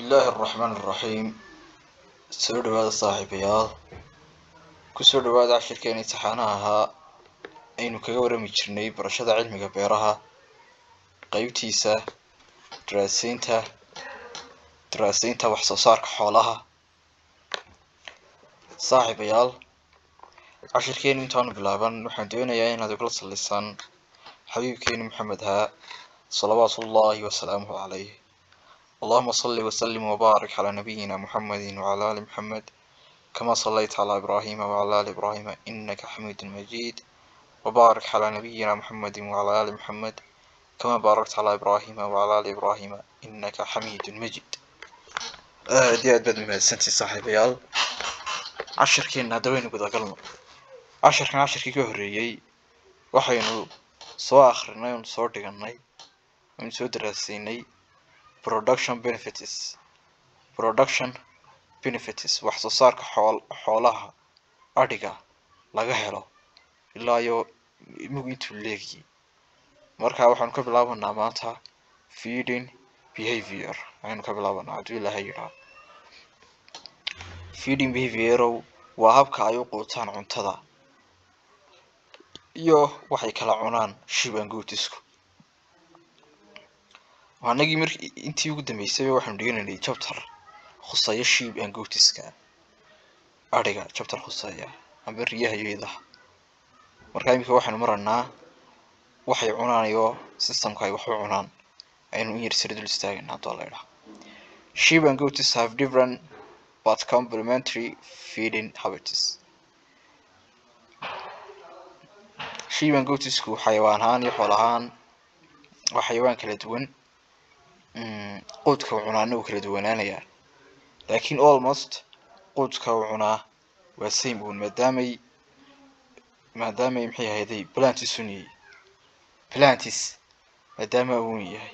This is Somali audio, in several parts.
illaahi araxmaan araxiim soo dhawaada saaxiibayaal kusoo dhawaada cashirkeena imtixaanaha ahaa aynu kaga warami jirnay barashada cilmiga beeraha qeybtiisa daraaseynta daraaseynta wax soo saarka xoolaha saaxiibayaal cashirkeenu intaanu bilaaban waxaan doonayaa inaad igula sallisaan xabiibkeeni maxamed haa salawaatu ullaahi wasalaamuhu calayh اللهم صل وسلم وبارك على نبينا محمد وعلى آل محمد كما صليت على إبراهيم وعلى آل إبراهيم إنك حميد مجيد وبارك على نبينا محمد وعلى آل محمد كما باركت على إبراهيم وعلى آل إبراهيم إنك حميد مجيد دي أدبد من سنتي صاحب يال عشر كين هدوين قد أقلنا عشر كان عشر كي كهريي وحينو سو آخرنا ونسو دقناي ونسو دراسيني production benefits production benefits wax soo saarka xool xoolaha adhiga laga helo ilaa iyo imigu intuu leegiyay marka waxaanu ka bilaabanaa maanta feeding behavior ayaynu ka bilaabanaa hadduu ilaahay yidhaah feeding behaviorow waa habka ay u quutaan cuntada iyo waxay kala cunaan shiban gootisku anagii mar intii ugu dambeysay waxaanu dhiganaynay chapter khuseeya sheep and goatiska adhiga chapter khuseeya amba riyaha iyo idaha marka iminka waxaynu maranaa waxay cunaan iyo systemka ay waxu cunaan aynu in yar sira dul istaagana haddoo la idhaha sheep and goats have different but complementary feeding habits sheep and goatsku xayawaan ahaan iyo xool ahaan waa xayawaan kala duwan quudka uu cunaana uu kala duwanaanayaa laakiin almost quudka uu cunaa waa same un maadaamay maadaamay maxay ahayday plantis un yahay plantis maadaama uun yahay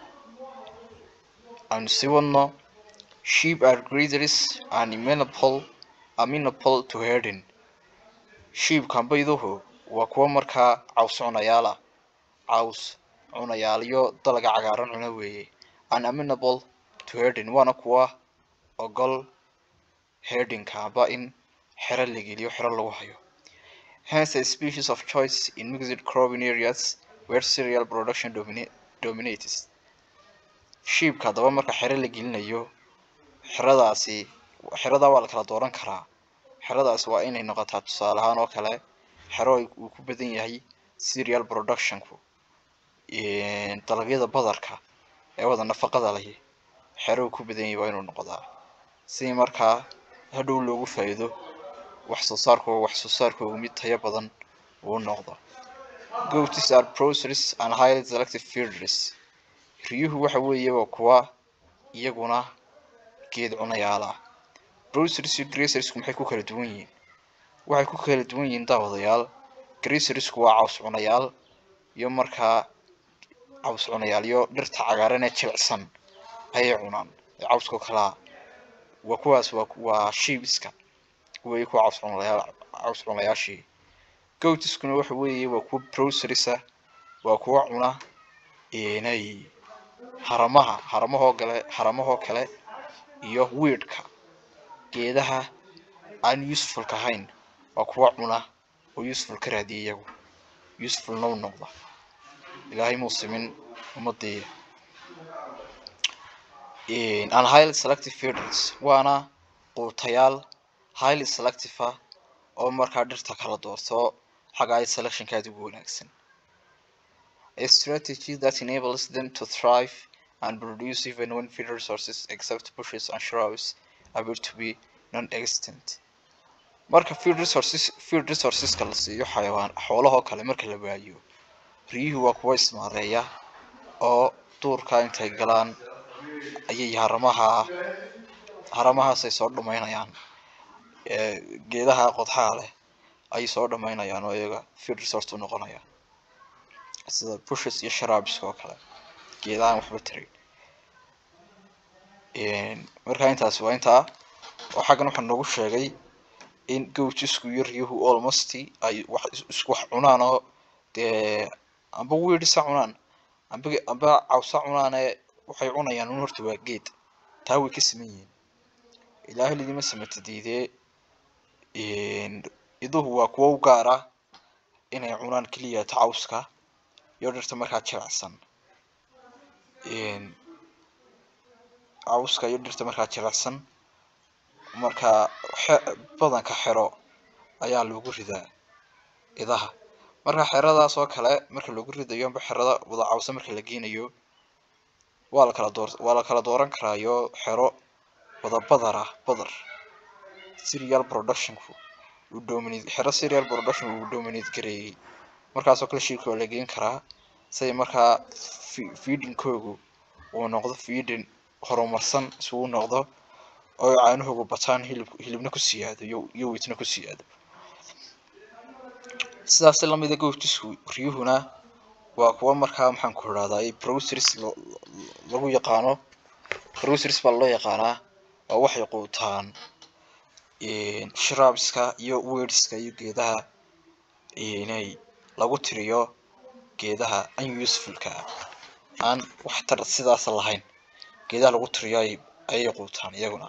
aanu sii wadno sheep are grazers and amenable amenable to herding sheepkan bayduhu waa kuwa markaa caws cunayaala caws cunayaalyo dalaga cagaaran cuna weeye unamenable to herding waana kuwa ogol herdingka aba in xero la geliyo xero lagu hayo hence a species of choice in mixed cropping areas where cereal production domina dominates sheepka haddaba marka xero la gelinayo xeradaasi xeradaa waa la kala dooran karaa xeradaasi waa inay noqotaa tusaale ahaan oo kale xero uu ku badan yahay cereal productionku dalagyada badarka ee wada nafaqada lahi xero uu ku badan yahay waa inuu noqdaa si markaa hadhow loogu faa'iido wax soo saarku wax soo saarkoogu mid tayo badan uu noqdo goats are processors and highly selective feeders riyuhu waxa weeye waa kuwa iyaguna geed cunayaala processors iyo gracersku maxay ku kala duwan yihiin waxay ku kala duwan yihiin daawadayaal gracersku waa caws cunayaal iyo markaa caws cunayaal iyo dhirta cagaaran ee jilicsan ayay cunaan ee cawskao kalaa waa kuwaas waa waa sheebiska weeye kuwa caws cunayaal caws cunayaashii goatiskuna waxa weeye waa kuwa processorsa waa kuwa cuna inay haramaha haramahoo kale haramahoo kale iyo weedka geedaha aan usefulka ahayn waa kuwa cuna oo useful ka raadiya iyagu usefulna u noqda ilaahay muu simin ummadii and highly selective feeders waana quutayaal highly selective ah oo markaa dhirta kala doorto xagga ay selectionka aada ugu wanaagsan a strategy that enables them to thrive and produce even when feed resources except bushes and shrubs appear to be non-existent marka feed resources feed resourceska la siiyo xayawaan xoolahoo kale marka la waayo riyuhu waa kuwa ismaareeya oo duurka intay galaan ayay haramaha haramahaasay soo dhumaynayaan geedaha qodxaha leh ayay soo dhamaynayaan oo iyaga feed resource u noqonaya sida bushes iyo shrubska oo kale geedahan waxba tarayn markaa intaasi waa intaa oo xaggan waxaa noogu sheegay in goatisku iyo riyuhu almost ay wax isku wax cunaan oo dee amba weedisa cunaan amba amba cawsa cunaane waxay cunayaan un horta waa geed taa way ka siman yihiin ilaahay lidima samata diidee iduhu waa kuwo u gaar ah inay cunaan keliya ta cawska iyo dhirta markaa jilicsan cawska iyo dhirta markaa jilicsan markaa badanka xero ayaa lagu ridaa idaha marka xeradaas oo kale marka lagu ridayo amba xerada wada cawsa marka la geynayo waa la kala door waa la kala dooran karaayo xero wada badar ah badar serial productionku uu dominate xero serial production uu dominate gareeyey markaasoo kale shirka waa la geyn karaa say markaa feedingkoogu uu noqdo feeding horumarsan isugu noqdo oo caanahoogu bataan hilib hilibna ku siyaado iyo iyo weytna ku siyaado sidaas lamida goobtisku riyuhuna waa kuwa markaa maxaan ku idhahdaa browsers lagu yaqaano browsers baa loo yaqaanaa waa waxay quutaan shrubska iyo weedska iyo geedaha inay lagu tiriyo geedaha unusefulka aan waxtar sidaas lahayn geedaha lagu tiriyo ayay quutaan iyaguna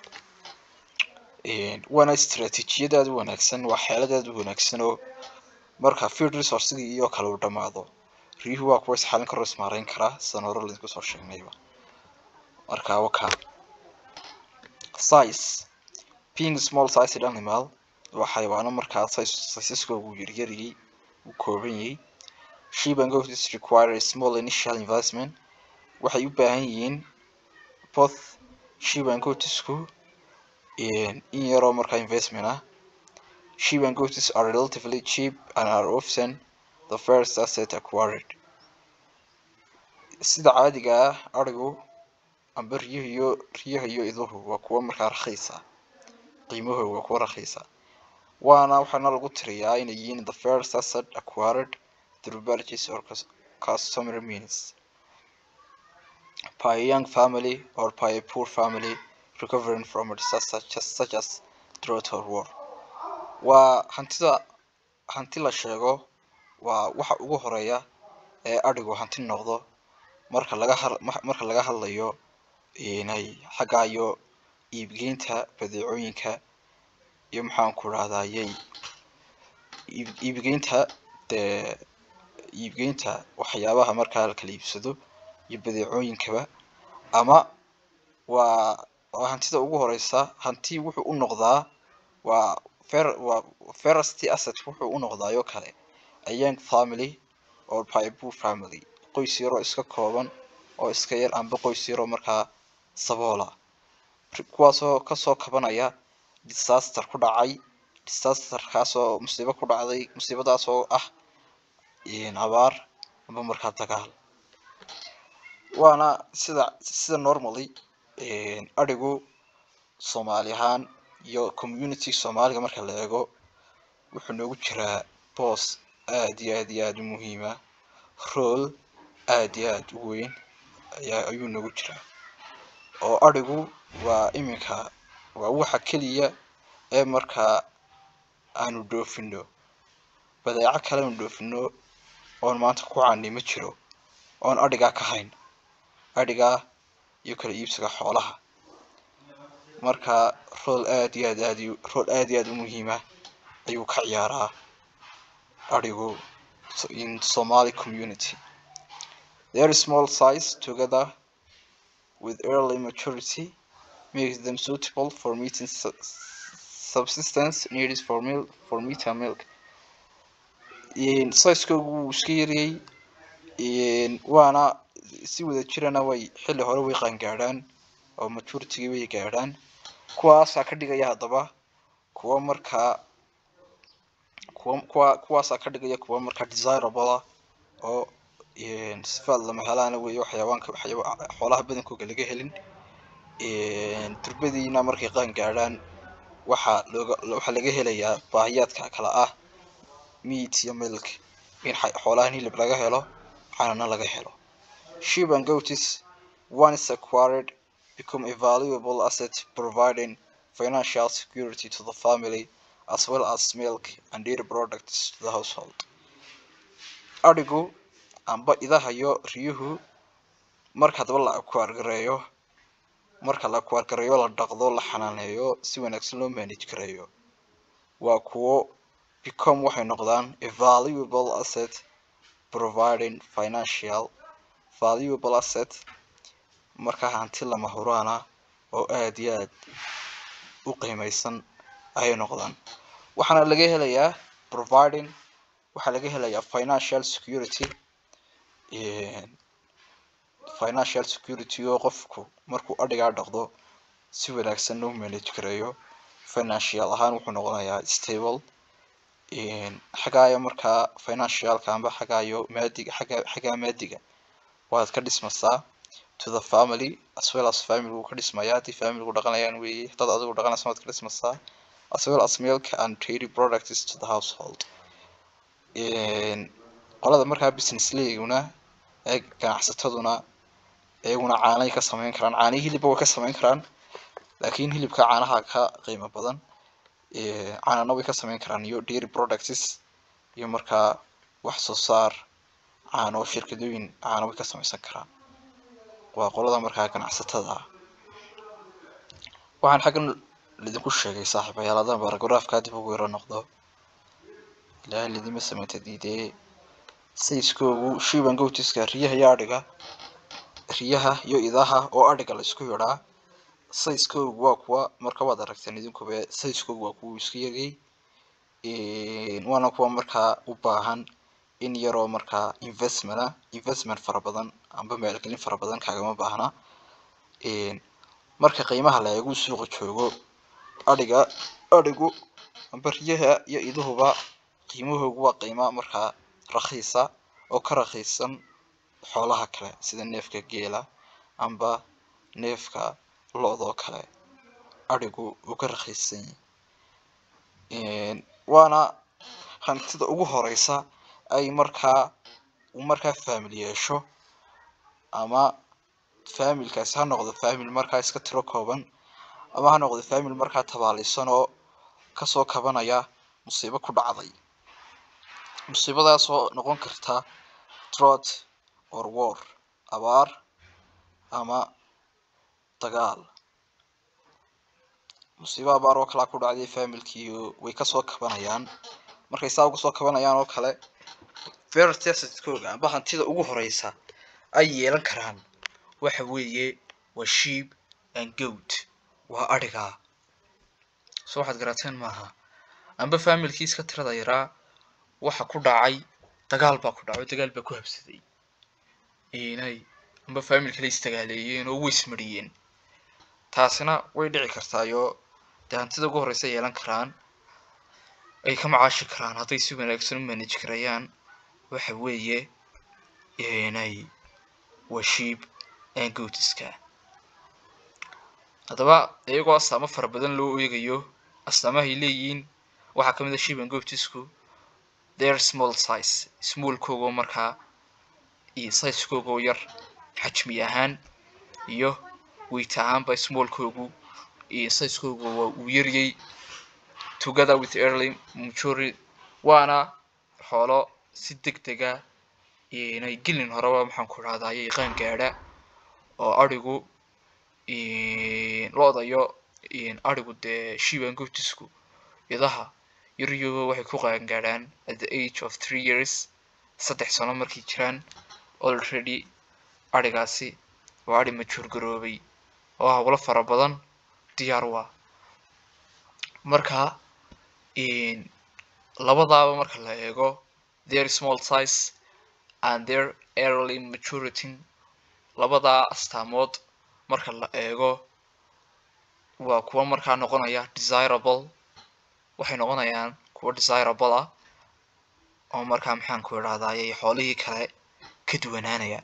waana istaraatiijiyad aada u wanaagsan waa xeelad aada u wanaagsan oo marka field resourcigii iyo kale uu dhamaado riyuhu waa kuwa isxalin karo ismaareyn karaa sidaan hore laydinku soo sheegnayba marka waka size being small sized animal waa xayawaano markaa sisaskoogu yaryariyey u kooban yahay sheep and goats require a small initial investment waxay u baahan yihiin both sheep and goatsku in yaroo markaa investment ah sheep and goats are relatively cheap and are often the first asset acquired sida caadiga ah arigu amba riyaha iyo riyaha iyo iduhu waa kuwo markaa rakhiisa qiimahooda waa kuwo rakhiisa waana waxaana lagu tiriyaa inay yihiin the first asset acquired through purchase or customary means by a young family or by a poor family recovering from a disaster just such as drought or war waa hantida hanti la sheego waa waxa ugu horeeya ee adhigu hanti noqdo marka laga ha marka laga hadlayo inay xagga iyo iibgeynta badeecooyinka iyo maxaan ku rahdayay iibgeynta dee iibgeynta waxyaabaha markaa la kala iibsado iyo badeecooyinkaba ama waa waa hantida ugu horeysa hanti wuxuu u noqdaa waa fer waa ferasty asset wuxuu u noqdaayo kale a young family or by a poor family qoys yaroo iska kooban oo iska yar amba qoys yaroo markaa saboola kuwaasoo kasoo kabanaya disaster ku dhacay disasterkaasoo musiibo ku dhacday musiibadaasoo ah abaar amba markaa dagaal waana sida sida normally adhigu soomaali ahaan iyo community soomaaliga marka la eego wuxuu noogu jiraa boos aad iyo aad iyo aada u muhiima rool aad iyo aada u weyn ayaa ayuu noogu jiraa oo adhigu waa iminka waa waxa keliya ee markaa aanu dhoofino badeeco kale aanu dhoofino oon maanta ku caanay ma jiro oon adhigaa ka hayn adhigaa iyo kala iibsiga xoolaha marka rool aad iyo aad aad rool aad iyo aad u muhiima ayuu ka ciyaaraa adhigu in somali community their small size together with early maturity makes them suitable for meeting subsistence needs for milk for meat and milk sizekoogu wuu iska yariyey waana si wada jirana way xilli hore way qaangaadhaan oo maturity way gaadhaan kuwaasaa ka dhigaya haddaba kuwa markaa kuwa kuwa kuwaasaa ka dhigaya kuwa markaa desirable ah oo sifaad lama helaana weeye xayawaanka xoolaha badankooga laga helin durbadiina markay qaan gaadhaan waxaa looga waxaa laga helayaa baahiyaadka kale ah meat iyo milk in xoolahan hilib laga helo caanana laga helo sheep and goats once acquired become a valuable asset providing financial security to the family as well as milk and dairy products to the household adhigu amba idaha iyo riyuhu marka hadaba la akwaargareeyo marka la kuwargareeyo la dhaqdo la xanaaneeyo si wanaagsan loo manage gareeyo waa kuwo become waxay noqdaan a valuable asset providing financial valuable asset markaa hanti lama huraana oo aad iyo aad u qiimeysan ayay noqdaan waxaana laga helayaa providing waxaa laga helayaa financial security financial security oo qofku markuu adhigaa dhaqdo si wanaagsan loo manage gareeyo financial ahaan wuxuu noqonayaa stable xagaayo markaa financialka amba xagaayo maadiga xagga xaggaa maadiga waad ka dhismaysaa to the family as well as family wuu ka dhismayaa haddii family dhaqanayaan weeye dad adigu dhaqanaysa waad ka dhismaysaa as well as milk and dairy products to the household qolada markaa business leyguna ee ganacsataduna iyaguna caanay ka sameyn karaan caanihi hilibba way ka sameyn karaan laakiin hilibka caanaha ka qiimo badan caanana way ka sameyn karaan iyo dairy products iyo markaa wax soo saar caano shirkadooyin caano way ka sameysan karaan waa qolada markaa ganacsatada ah waxaan xaggan lidinku sheegay saaxiibayaal haddaan baragraafka dib ugu yaro noqdo ilaahay lidima sameynta diidee sayskoogu shiiban gowtiska riyaha iyo adhiga riyaha iyo idaha oo adhiga la isku yidhaa sayskoogu waa kuwa marka waad aragteen idinkuba sayskoogu waa kuwa isku yagay waana kuwa markaa u baahan in yaroo markaa investmenta investment fara badan amba maalgelin fara badan kaagama baahna marka qiimaha la eegu suuqa joogo adhiga adhigu amba riyaha iyo iduhuba qiimahoogu waa qiima markaa rakhiisa oo ka rakhiisan xoolaha kale sida neefka geela amba neefka lo-doo kale adhigu uu ka rakhiisan yahay waana hantida ugu horeysa ay markaa uu markaa family yeesho ama familkaasi ha noqdo family markaa iska tiro kooban ama ha noqdo family markaa tabaaleysan oo kasoo kabanaya musiibo ku dhacday musiibadaasoo noqon karta drought or war abaar ama dagaal musiibo abaar oo kalaa ku dhacday familkii way kasoo kabanayaan markay saa uga soo kabanayaan oo kale first assetkooga amba hantida ugu horeysa ay yeelan karaan waxa weeye waa sheep and goat waa adhigaa so waxaad garateen maaha amba familkii iska tirada yaraa waxa ku dhacay dagaal baa ku dhacay dagaal baa ku habsaday inay amba familkala isdagaaleeyeen oo way ismariyeen taasina way dhici kartaayo dee hantida ugu horeysa yeelan karaan ay ka macaashi karaan hadday si wanaagsan u manage karayaan waxa weeye inay waa sheep and goatiska haddaba iyagoo astaamo fara badan loo eegayo astaamahay leeyihiin waxaa kamid a sheep and goatisku their small size smallkoogoo markaa iyo sizekoogoo yar xajmi ahaan iyo weight ahaanba smallkoogu iyo sizekoogu waa uu yaryay together with early maturity waana xoolo si deg dega inay gelin horeba maxaan ku dhahdaye qaan gaadha oo adhigu lo-dayo adhigu dee shiban goatisku idaha yaryuba waxay ku qaan gaadhaan at the age of three years saddex sano markay jiraan already adhigaasi waa adhi majuur garoobay oo hawlo fara badan diyaar u ah marka labadaaba marka la eego their small size and their early maturity labadaa astaamood marka la eego waa kuwa markaa noqonaya desirable waxay noqonayaan kuwa desirable ah oo markaa maxaan ku idhahdaye xoolihii kale ka duwanaanaya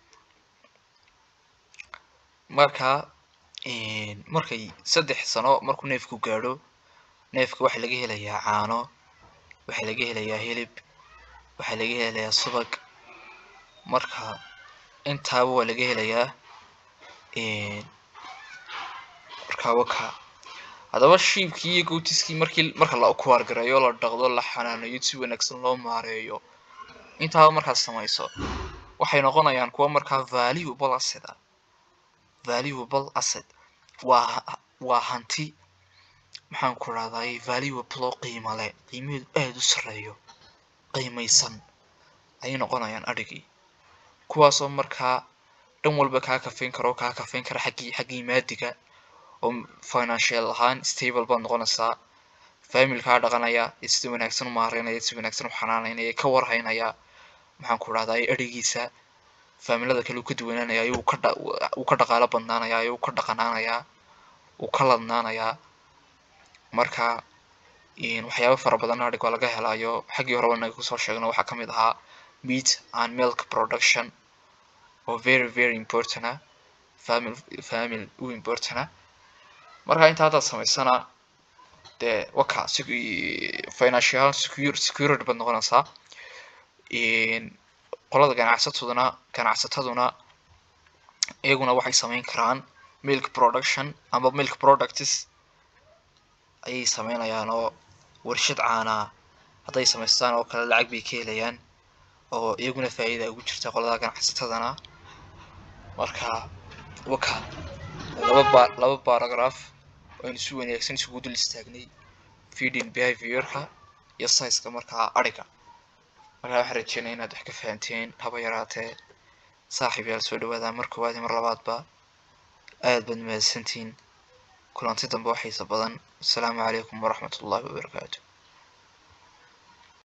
marka markay saddex sano markuu neefku gaadho neefka waxaa laga helayaa caano waxaa laga helayaa hilib waxaa laga helayaa subag marka intaaba waa laga helayaa markaa waka haddaba shiibkii iyo gootiskii markii marka la kuwaargareeyo la dhaqdo la xanaaneeyo si wanaagsan loo maareeyo intaaba markaad samayso waxay noqonayaan kuwa markaa valuable asset ah valuable asset waa waa hanti maxaan ku rahday valuable oo qiimo leh qiimaheedu aada u sarreeyo qiimaysan ayay noqonayaan adhigii kuwaasoo markaa dhan walba kaa kafeyn karo kaa kafeyn kara xaggii xaggii maadiga oo financial ahaan stable baad noqonaysaa familkaa dhaqanaya ee sida wanaagsan u maareynaya si wanaagsan u xanaanaynaya ka warhaynaya maxaan ku rahday adhigiisa faamilada kale uu ka duwanaanaya ayuu ka dha uu ka dhaqaalo badnaanaya ayuu ka dhaqanaanayaa uu ka ladnaanayaa marka waxyaaba fara badan adhig waa laga helayo xaggii horeba naga kusoo sheegno waxaa kamid ahaa meat and milk production oo very very important ah famil famil u important ah marka inta haddaad samaysana dee waka financial secure security baad noqonaysaa qolada ganacsataduna ganacsataduna iyaguna waxay sameyn karaan milk production ama milk products ayay sameynayaan oo warshad caanaa hadday samaystaan oo kale lacag bay ka helayaan oo iyaguna faa'iida ugu jirta qolada ganacsatadana marka waka laba ba laba paragraph aynu si wanaagsan isugu dul istaagnay feeding behaviorka iyo sizeka markaa adhiga markaa waxaan rajeynaya inaad wax ka fahanteen haba yaraatee saaxiib yaal soo dhawaada mar koowaad iyo mar labaadba aad baad mahadsantihiin kulanti dambe oo xiisa badan asalaamu calaykum waraxmat ullahi wabarakaatu